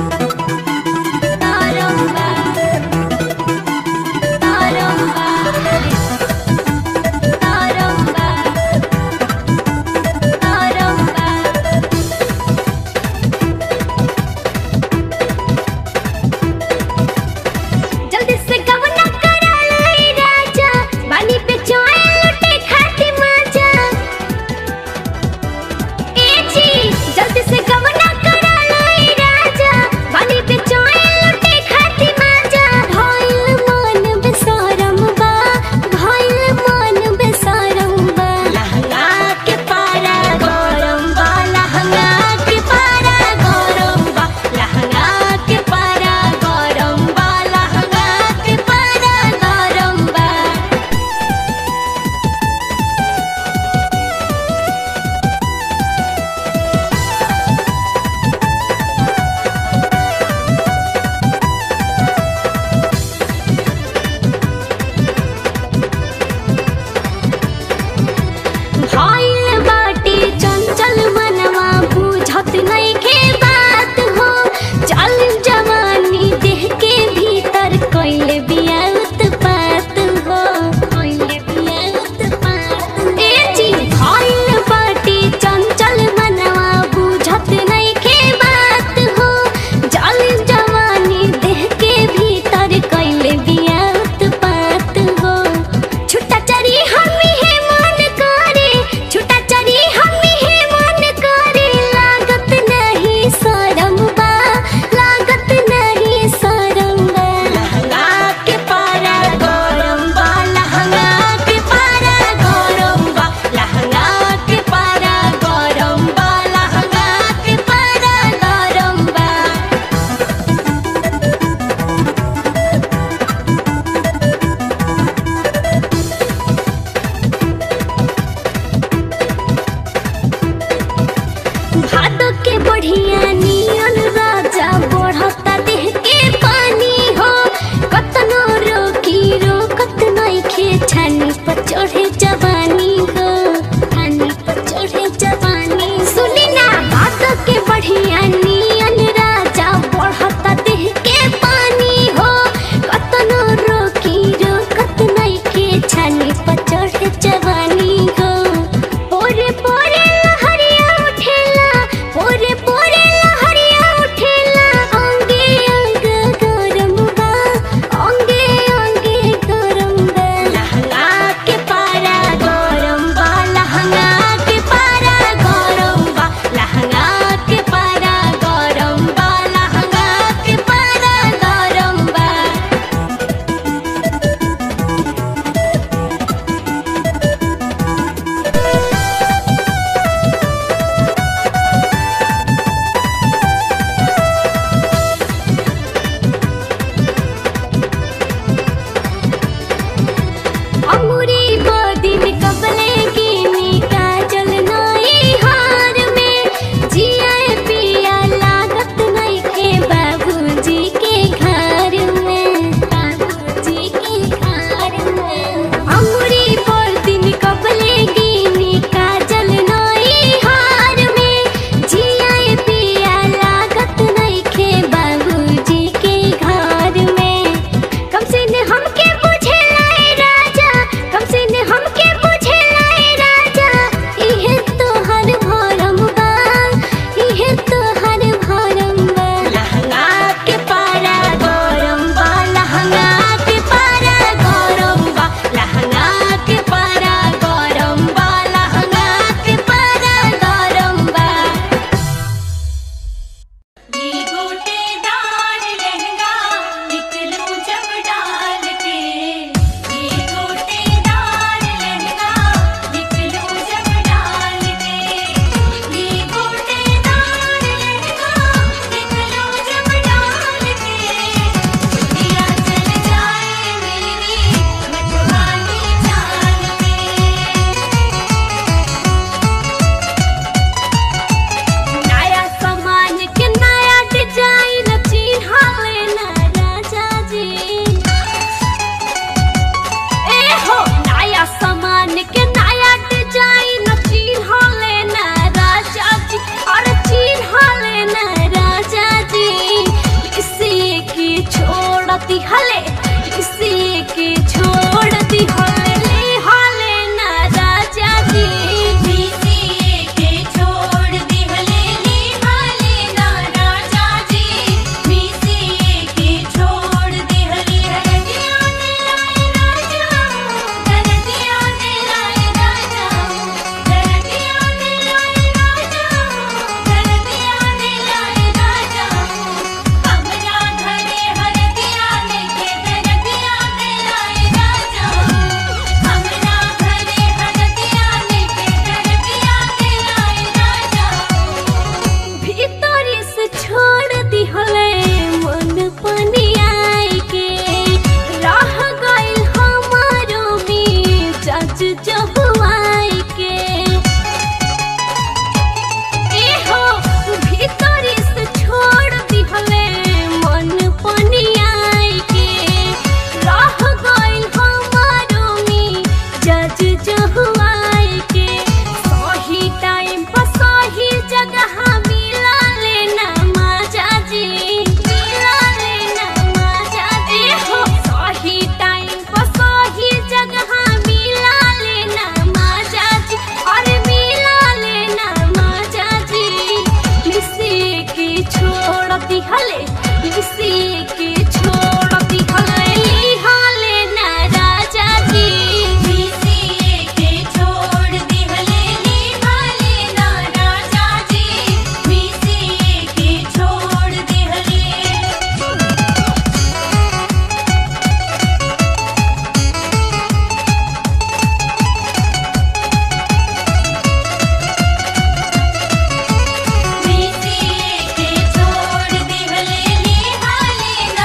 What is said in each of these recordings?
Taramba, taramba, taramba, taramba. जल्दी से कवना करा लाई राजा बानी पे चोए लुटे खाती मजा ए जी जल्दी से कवना करा लाई राजा बानी पे दिहले इसी के छोड़ दिहले लिहले ना राजा जी बीसीए के छोड़ दिहले निहाले ना राजा जी बीसीए के छोड़ दिहले बीसीए के छोड़ दिहले निहाले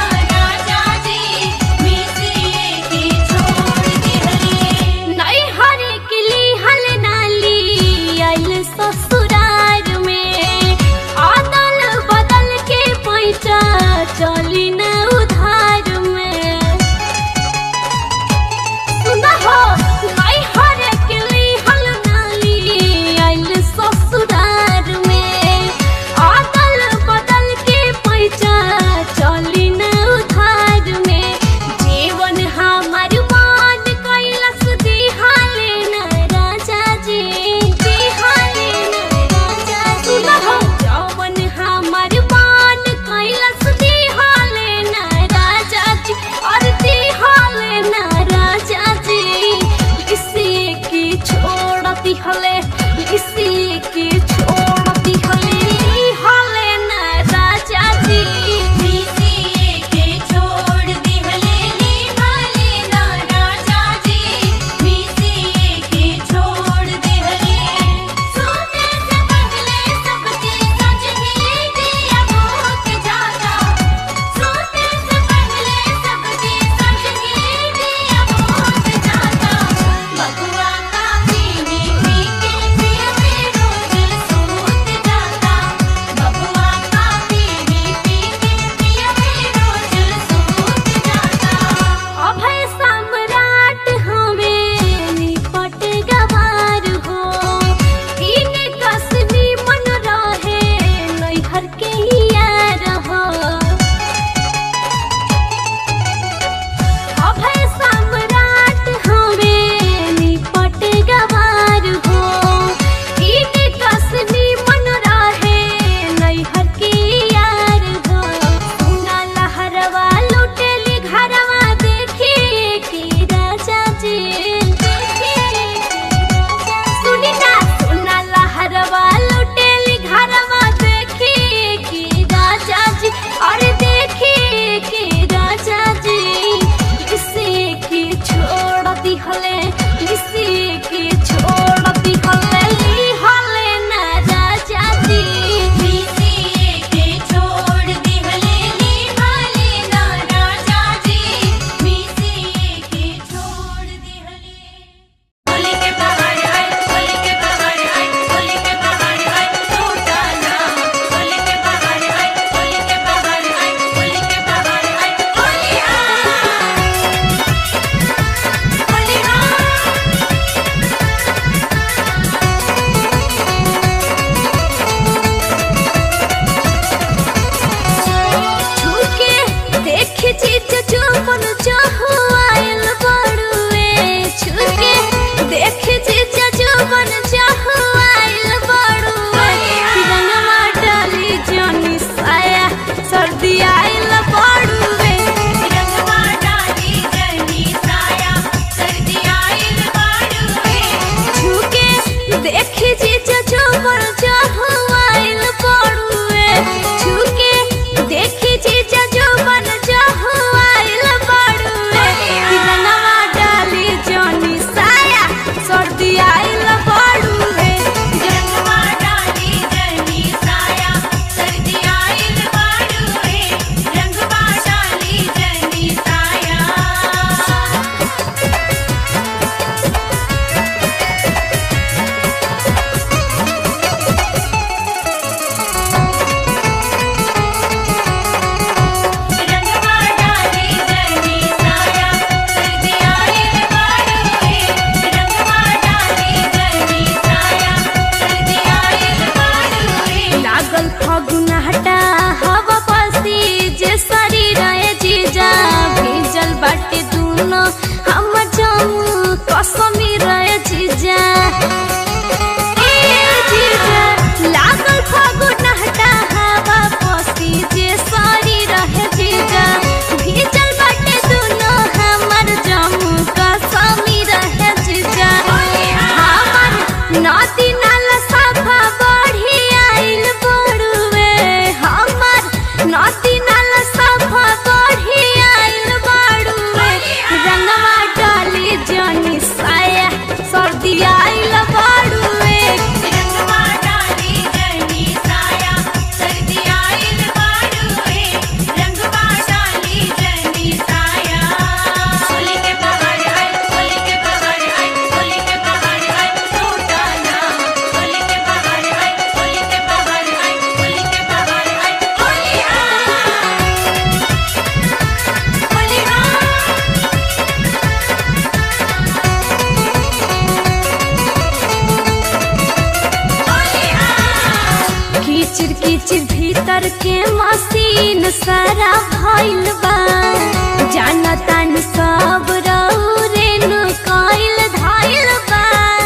के मशीन सारा भइल बा जानता नि सब रौरे नु कइल धाइल बा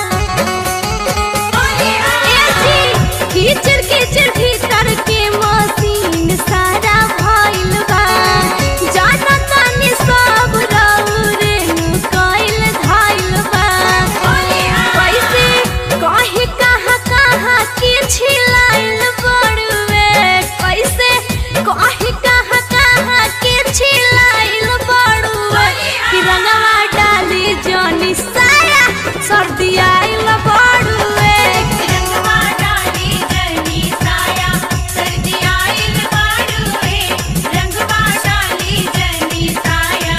ए जी, कीचड़ कीचड़ भीतर के मशीन सारा भइल बा जानता नि सब रौरे नु कइल धाइल बा कैसे कहीं कहाँ कहाँ के छिलाइल बड़ुए कैसे कहीं कहाँ कहाँ के छिलाइल बड़ुए कि रंगवा डाली जनी साया सर्दी आइल बड़ुए रंगवा डाली जनी साया सर्दी आइल बाड़ुए रंगवा डाली जनी साया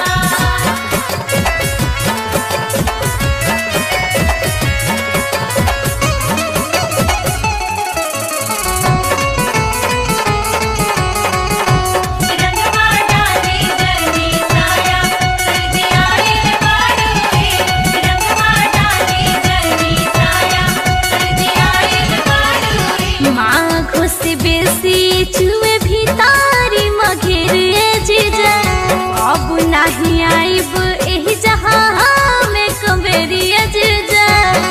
रंगवा डाली जनी साया सर्दी आइल बाड़ुए रंगवा डाली जनी साया सर्दी आइल बाड़ुए माँ से बेसी चुए भीतारी मघेरे जीजा अब नहीं आइब एही जहाँ में कबेरिया जीजा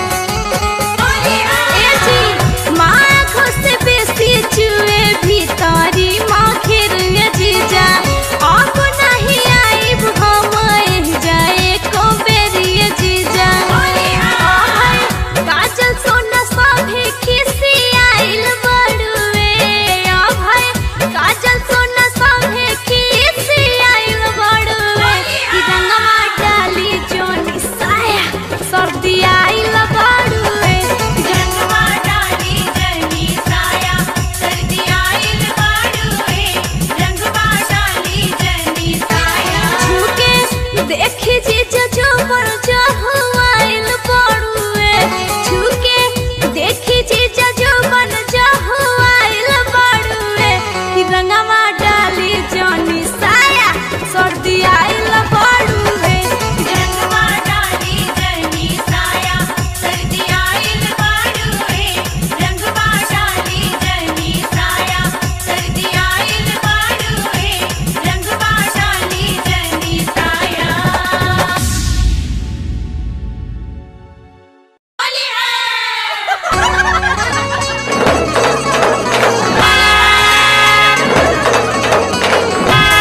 ए जी माँ से बेसी चुए भीतारी मघेरे जीजा अब नहीं आइब हम एही जाए कबेरिया जीजा आहै, काजल सोना सभे खिसी आइल बड़ुए अभय काजल सोना सभे खिसी आइल बड़ुए कि रंगवा डाली जोनी साया सर्दी आइल बड़ुए रंगवा डाली जनी साया सर्दी आइल बाड़ुए रंगवा डाली जनी साया छुके देखी जी जो पर जहुआइल बड़ुए छुके देखी जी जो बन जहुआइल बड़ुए कि रंगवा डाली जोनी साया सर्दी आइल बड़ुए रंगवा डाली जनी साया सर्दी आइल बाड़ुए रंगवा डाली जनी साया सर्दी आइल बाड़ुए रंगवा डाली जनी साया Bye.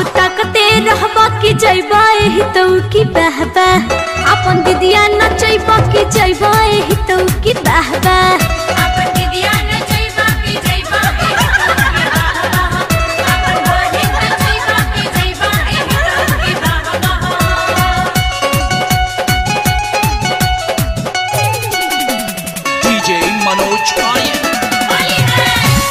ताकते रहबा कि जइबा एही तो की बहबा अपन दीदिया नचैबा कि जइबा एही तो की बहबा अपन दीदिया न जइबा के जइबा अपन बहिन न जइबा के जइबा एही के बाबा DJ Manoj Aryan. होली है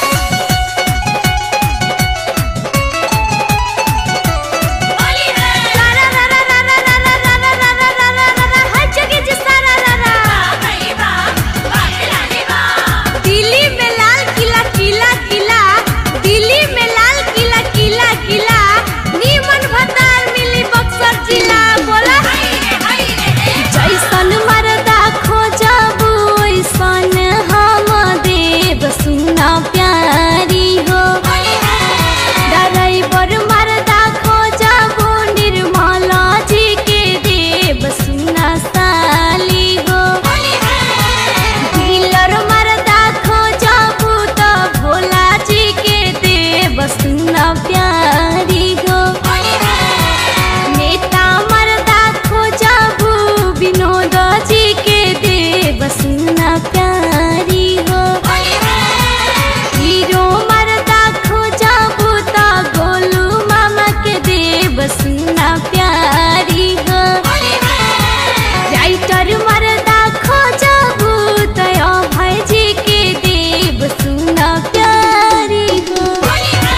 होली है सारा रा रा रा रा रा रा रा रा रा रा रा रा रा हर जगह जी सारा रा रा भई बा बाखलानी बा दिल्ली में लाल किला किला किला दिल्ली में लाल किला किला किला नीमन भतार मिली बक्सर जिला बोला हई रे हई रे जैसन मरदा खोजबू ओइसन हम देव सुना प्यारी हो होली है ड्राइवर मरदा खोजबू निर्मला जी के देव सुना साली हो होली है डीलर मरदा खोजबू तो भोला जी के देव सुना प्यारी हो होली है नेता मरदा खोजबू विनोद जी के देव सुना प्यारी हो होली है हीरो मरदा खोजबू तो गोलू मामा के देव सुना प्यारी हो होली है राइटर मरदा खोजबू तो भाई जी के देव सुना प्यारी हो होली है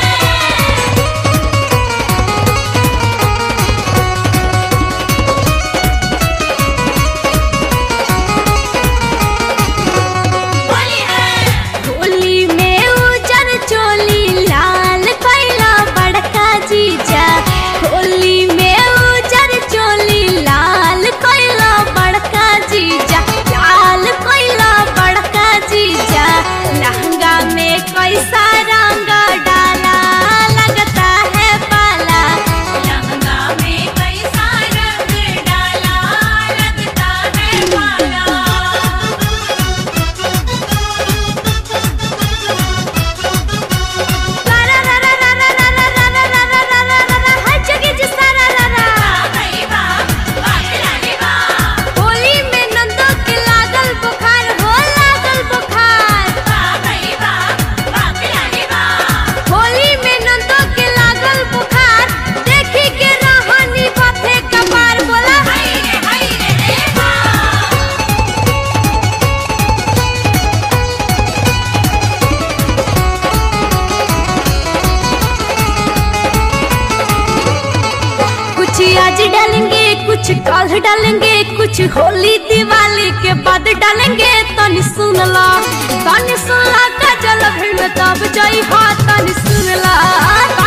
होली है होली में उजर चोली लाल कैला बड़का जीजा होली में उजर चोली लाल कैला बड़का जीजा लाल कैला बड़का जीजा लहंगा में कैसा रंग डाला लगता है पाला लहंगा में कैसा रंग डाला लगता है पाला सारा रा रा रा रा रा रा रा रा रा रा रा रा रा हर जगह जी सारा रा रा भई बा बाखलानी बा होली में नंदो के लागल बुखार हो लागल बुखार भई बा बाखलानी बा होली में नंदो के लागल बुखार देखी के रहनी बाथे कपार बोला हई रे हई रे बा कुछ आज डालेंगे कुछ कल डालेंगे कुछ होली दिवाली के बाद डालेंगे तनी सुन ला तनी सुन ला का जल भीड़ में तब जाई हा तनी सुन ला